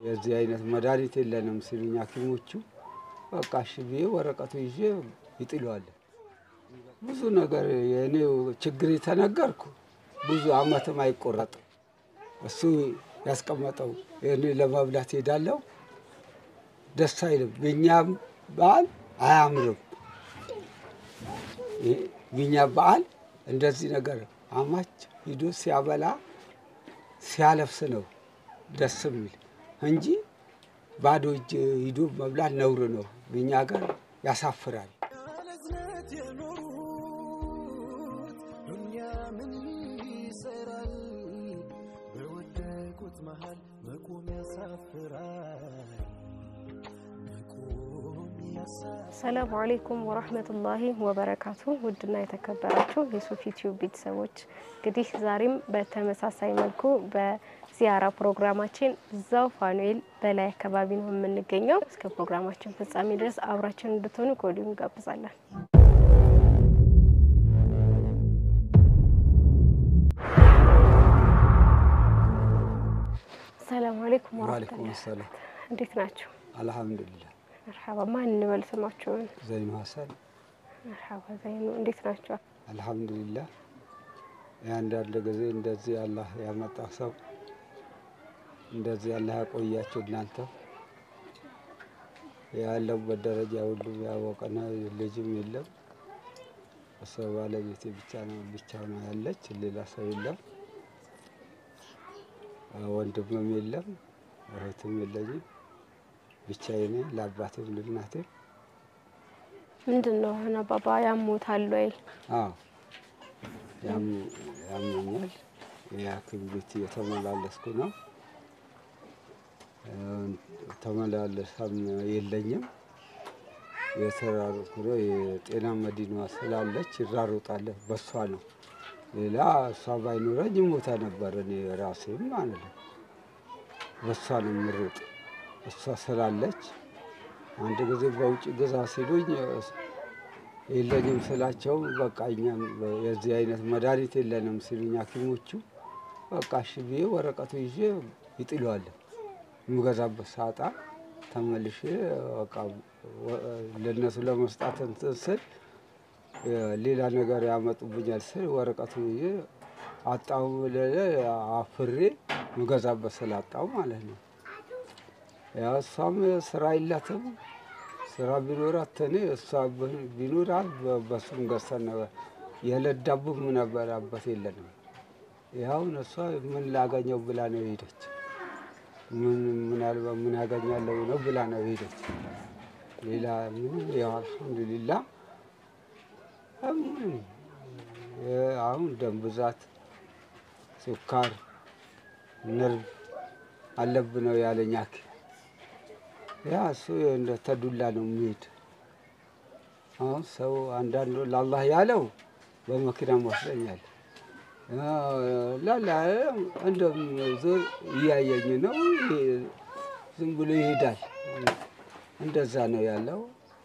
የዚህ አይነት መድኃኒት የለንም ሲሉኝ ሐኪሞቹ በቃ እሺ ብዬ ወረቀቱ ይዤ ይጥለዋል። ብዙ ነገር የእኔው ችግር የተነገርኩ ብዙ አመትም አይቆረጥም። እሱ ያስቀመጠው እኔ ለመብላት ሄዳለሁ፣ ደስ አይልም። የእኛም በዓል አያምርም። የእኛ በዓል እንደዚህ ነገር አማች ሂዶ ሲያበላ ሲያለብስ ነው ደስ የሚል እንጂ ባዶ እጅ ሂዶ መብላት ነውር ነው። በእኛ ሀገር ያሳፍራል። ያለዝነት የኖሩት ዱንያ ምን ይሰራል? በወደቁት መሃል መቆም ያሳፍራል። መቆም ያሳፍራል። ሰላሙ አሌይኩም ወራህመቱላሂ ወበረካቱ። ውድና የተከበራችሁ የሱፊ ቲዩብ ቤተሰቦች እንግዲህ ዛሬም በተመሳሳይ መልኩ በዚያራ ፕሮግራማችን እዛው ፋኑኤል በላይ አካባቢ ነው የምንገኘው። እስከ ፕሮግራማችን ፍጻሜ ድረስ አብራችን እንድትሆኑ ከወዲሁ እንጋብዛለን። ሰላሙ አሌይኩም ዋሌኩም ወራህመቱላህ ሰላም። እንዴት ናቸው? አልሐምዱሊላህ። መርሐባ ማን እንበል ስማቸውን? ዘይኑ ሀሰን መርሐባ ዘይኑ እንዴት ናቸው? አልሐምዱሊላህ። የአንዳንድ ጊዜ እንደዚህ አላህ ያመጣ ሰው እንደዚህ አላህ ያቆያቸው። እናንተ ያለሁበት ደረጃ ሁሉም ያወቀና ልጅም የለም እሷ ባለቤቴ ብቻ ነው ብቻ ነው ያለች፣ ሌላ ሰው የለም። ወንድምም የለም እህትም የለኝም። ብቻዬን ነኝ። ለአባቴም ለእናቴም ምንድን ነው አሁን አባባ ያሞታል ወይ? አዎ ያም- ያመኛል። የሐኪም ቤት እየተመላለስኩ ነው። ተመላለሳም የለኝም። የተራሩኩ ነው። የጤና መዲኗ ስላለች ይራሩጣለሁ። በሷ ነው። ሌላ እሷ ባይኖረኝ ሞታ ነበር እኔ ራሴም ማለት ነው። በሷ ነው የምሮጥ። እሷ ስላለች አንድ ጊዜ በውጭ ግዛ ሲሉኝ የለኝም ስላቸው በቃ እኛም የዚህ አይነት መድኃኒት የለንም ሲሉኝ ሐኪሞቹ በቃ እሺ ብዬ ወረቀቱ ይዤ ይጥለዋል። የምገዛበት ሳጣ ተመልሼ በቃ ወ- ለእነሱ ለመስጣት እንትን ስል ሌላ ነገር ያመጡብኛል ስል ወረቀቱ ይዤ አጣሁ ብለህ አፍሬ ምገዛበት ስላጣው ማለት ነው። ያው እሷም ስራ የላትም። ስራ ቢኖራት እኔ እሷ ብ- ቢኖራት በ- በሱም ገዝተን ነበር። የዕለት ዳቦም ነበር አባት የለንም። ያሁን እሷ ምን ላገኘው ብላ ነው ሄደች። ምን ምናልባት ምን ያገኛለሁ ነው ብላ ነው ሄደች። ሌላ ምንም ያው አልሐምዱሊላ ምንም የ- አሁን ደም ብዛት፣ ስኳር፣ ነርቭ አለብ ነው ያለኝ ሐኪም ያ እሱ እንደ ተዱላ ነው የሚሄድ። አሁን ሰው አንዳንዱ ለአላህ ያለው በመኪና ወስደኛል ላላ እንደም ዞር እያየኝ ነው ይሄ- ዝም ብሎ ይሄዳል። እንደዛ ነው ያለው።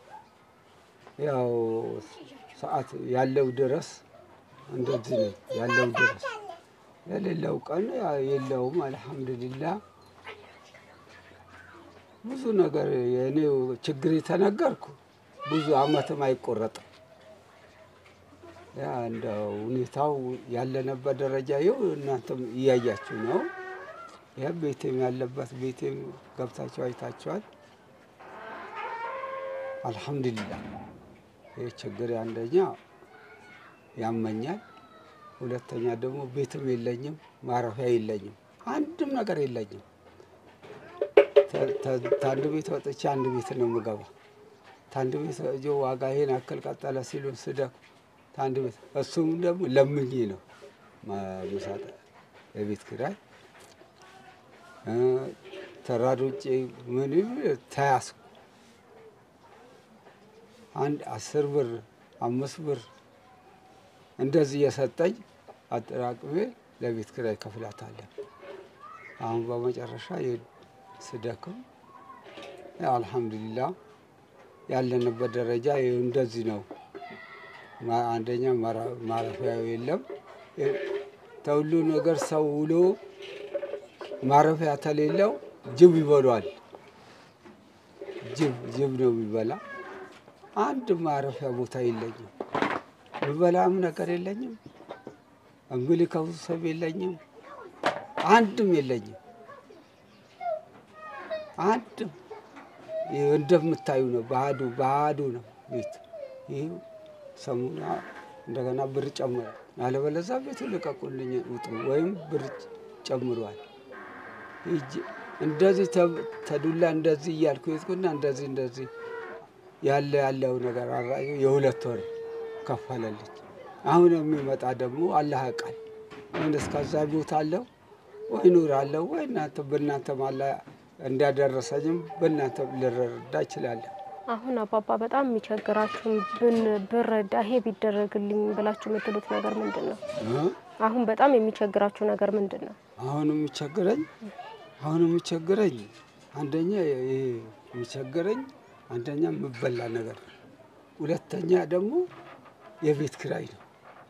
ያው ሰዓት ያለው ድረስ እንደዚህ ነው ያለው ድረስ የሌለው ቀን ያው የለውም። አልሐምዱሊላህ ብዙ ነገር የእኔው ችግር የተነገርኩ ብዙ አመትም አይቆረጥም። ያ እንደ ሁኔታው ያለነበት ደረጃ ይኸው እናንተም እያያችሁ ነው። ይህ ቤቴም ያለበት ቤቴም ገብታችሁ አይታችኋል። አልሐምዱሊላህ ይህ ችግር አንደኛ ያመኛል፣ ሁለተኛ ደግሞ ቤትም የለኝም፣ ማረፊያ የለኝም፣ አንድም ነገር የለኝም። ታንድ ቤት ወጥቼ አንድ ቤት ነው የምገባ። ታንድ ቤት ወጥቼ ዋጋ ይሄን አክል ቀጠለ ሲሉን ስደኩ ታንድ ቤት እሱም ደግሞ ለምኜ ነው ምሳጠ የቤት ኪራይ እ ተራዶጬ ምንም ተያዝኩ። አንድ አስር ብር አምስት ብር እንደዚህ የሰጠኝ አጠራቅሜ ለቤት ኪራይ ከፍላታለን። አሁን በመጨረሻ ስደክም ያው አልሐምዱሊላህ ያለንበት ደረጃ ይኸው እንደዚህ ነው። ማ- አንደኛ ማራ- ማረፊያው የለም። ተሁሉ ነገር ሰው ውሎ ማረፊያ ተሌለው ጅብ ይበሏል። ጅብ ጅብ ነው የሚበላ። አንድ ማረፊያ ቦታ የለኝም። ምበላም ነገር የለኝም። እምልከው ሰብ የለኝም። አንድም የለኝም። አንድም ይህ እንደምታዩ ነው። ባዶ ባዶ ነው ቤት። ይህ ሰሙና እንደገና ብር ጨምሯል። ያለበለዛ ቤቱ ልቀቁልኝ ውጡ፣ ወይም ብር ጨምሯል። ሂጅ እንደዚህ ተ- ተዱላ እንደዚህ እያልኩ የትኩና እንደዚህ እንደዚህ ያለ ያለው ነገር አራዩ የሁለት ወር ከፈለልኝ። አሁን የሚመጣ ደግሞ አላህ ያውቃል። ምን እስከዛ ቦታ አለው ወይ ኑር አለው ወይ እናንተ በእናንተ ማላ እንዳደረሰኝም በእናንተ ልረዳ እችላለሁ። አሁን አባባ በጣም የሚቸግራችሁ ብን- ብረዳ ይሄ ቢደረግልኝ ብላችሁ የምትሉት ነገር ምንድን ነው? እ? አሁን በጣም የሚቸግራችሁ ነገር ምንድን ነው? አሁን የሚቸግረኝ አሁን የሚቸግረኝ አንደኛ ይሄ የሚቸግረኝ አንደኛ የምበላ ነገር ነው። ሁለተኛ ደግሞ የቤት ኪራይ ነው።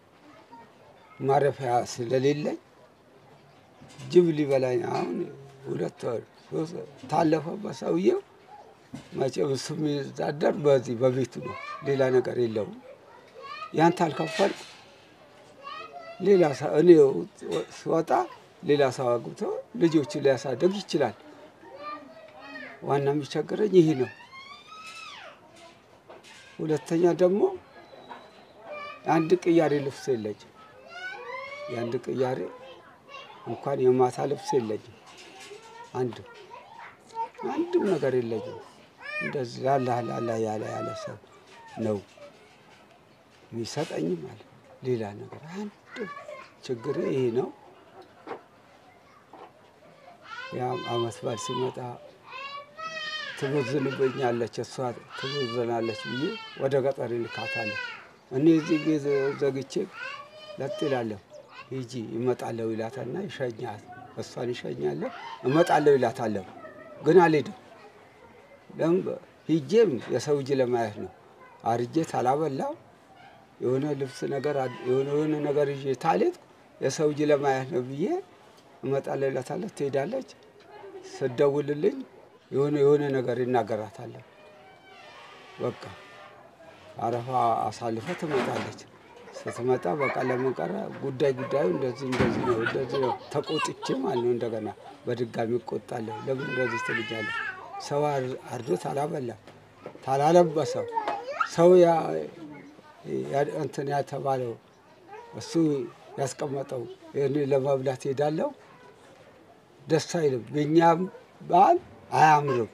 ማረፊያ ስለሌለኝ ጅብ ሊበላኝ አሁን ሁለት ወር ሶስት ወር ታለፈበት ሰውዬው መቼም እሱ የሚዛደር በዚህ በቤቱ ነው። ሌላ ነገር የለውም። ያን ታልከፈልኩ ሌላ ሰው እኔ ስወጣ ሌላ ሰው አግብቶ ልጆችን ሊያሳድግ ይችላል። ዋና የሚቸግረኝ ይህ ነው። ሁለተኛ ደግሞ የአንድ ቅያሬ ልብስ የለኝም። የአንድ ቅያሬ እንኳን የማታ ልብስ የለኝም። አንድም አንድም ነገር የለኝም። እንደዚህ ላላ ላላ ያለ ያለ ሰው ነው የሚሰጠኝ ማለት ሌላ ነገር አንድ ችግር ይሄ ነው። ያ አመት በዓል ሲመጣ ትቦዝንብኛለች፣ እሷ ትቦዝናለች ብዬ ወደ ገጠር ይልካታለሁ። እኔ እዚህ ቤት ዘግቼ ለጥ ይላለሁ። ሂጂ እመጣለሁ ይላታና ይሸኛል። እሷን ይሸኛለሁ፣ እመጣለሁ ይላታለሁ። ግን አልሄድም። ለምን ሂጄም የሰው እጅ ለማየት ነው። አርጄ ታላበላው የሆነ ልብስ ነገር አድ- የሆነ የሆነ ነገር ይዤ ታልሄድኩ የሰው እጅ ለማየት ነው ብዬ እመጣለሁ ይላታለሁ። ትሄዳለች። ስደውልልኝ የሆነ የሆነ ነገር ይናገራታለሁ። በቃ አረፋ አሳልፈ ትመጣለች። ስትመጣ በቃ ለምን ቀረ ጉዳይ ጉዳዩ እንደዚህ እንደዚህ ነው እንደዚህ ነው ተቆጥቼ ማለት ነው። እንደገና በድጋሚ እቆጣለሁ። ለምን እንደዚህ ትልኛለህ? ሰው አር- አርዶት አላበላም ታላለበሰው ሰው ያ- ያ- እንትን ያተባለው እሱ ያስቀመጠው እኔ ለመብላት ሄዳለሁ። ደስ አይልም። የእኛ በዓል አያምርም።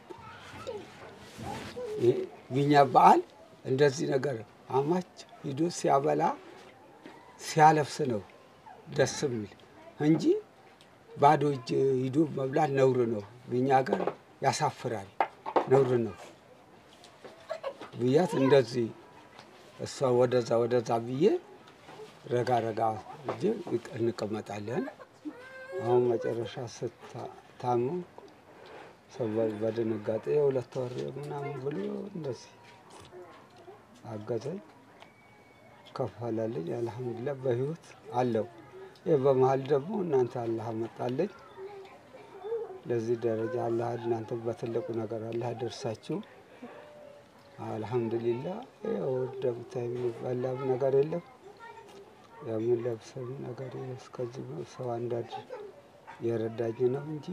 ይሄ የእኛ በዓል እንደዚህ ነገር አማች ሂዶ ሲያበላ ሲያለብስ ነው ደስ የሚል እንጂ ባዶ እጅ ሂዶ መብላት ነውር ነው። በእኛ ሀገር ያሳፍራል፣ ነውር ነው ብያት እንደዚህ እሷ ወደዛ ወደዛ ብዬ ረጋ ረጋ እጅ እንቀመጣለን። አሁን መጨረሻ ስታሙ ሰው በድንጋጤ የሁለት ወር ምናምን ብሎ እንደዚህ አገዘኝ፣ ከፈለልኝ። አልሐምዱሊላህ በህይወት አለው። ይህ በመሀል ደግሞ እናንተ አላህ መጣለኝ ለዚህ ደረጃ አላህ እናንተ በትልቁ ነገር አላህ ደርሳችሁ አልሐምዱሊላህ። ያው እንደምታይ የሚበላም ነገር የለም የምንለብሰው ነገር እስከዚህ ነው። ሰው አንዳንድ የረዳኝ ነው እንጂ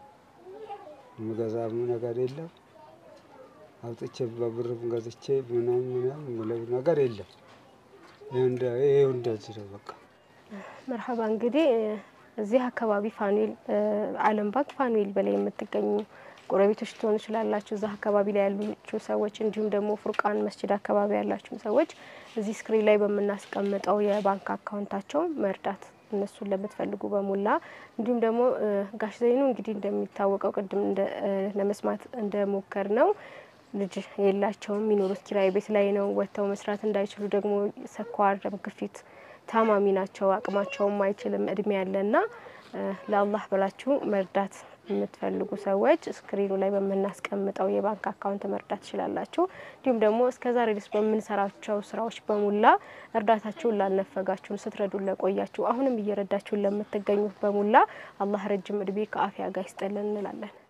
የምገዛም ነገር የለም። አውጥቼ በብርም ገዝቼ ምናምን ምናምን የምለው ነገር የለም። ይሄው እንደዚህ ነው በቃ። መርሀባ እንግዲህ እዚህ አካባቢ ፋኑኤል ዓለም ባንክ ፋኑኤል በላይ የምትገኙ ጎረቤቶች ትሆኑ ይችላላችሁ። እዛ አካባቢ ላይ ያሉችሁ ሰዎች እንዲሁም ደግሞ ፉርቃን መስጅድ አካባቢ ያላችሁ ሰዎች እዚህ ስክሪን ላይ በምናስቀምጠው የባንክ አካውንታቸው መርዳት እነሱን ለምትፈልጉ በሙላ እንዲሁም ደግሞ ጋሽ ዘይኑ እንግዲህ እንደሚታወቀው ቅድም ለመስማት እንደሞከር ነው ልጅ የላቸውም። የሚኖሩት ኪራይ ቤት ላይ ነው። ወጥተው መስራት እንዳይችሉ ደግሞ ስኳር፣ ደም ግፊት ታማሚ ናቸው። አቅማቸውም አይችልም። እድሜ ያለና ለአላህ ብላችሁ መርዳት የምትፈልጉ ሰዎች ስክሪኑ ላይ በምናስቀምጠው የባንክ አካውንት መርዳት ትችላላችሁ። እንዲሁም ደግሞ እስከ ዛሬ ድረስ በምንሰራቸው ስራዎች በሙላ እርዳታችሁን ላልነፈጋችሁን፣ ስትረዱን ለቆያችሁ፣ አሁንም እየረዳችሁን ለምትገኙት በሙላ አላህ ረጅም እድሜ ከአፊያ ጋር ይስጠልን እንላለን።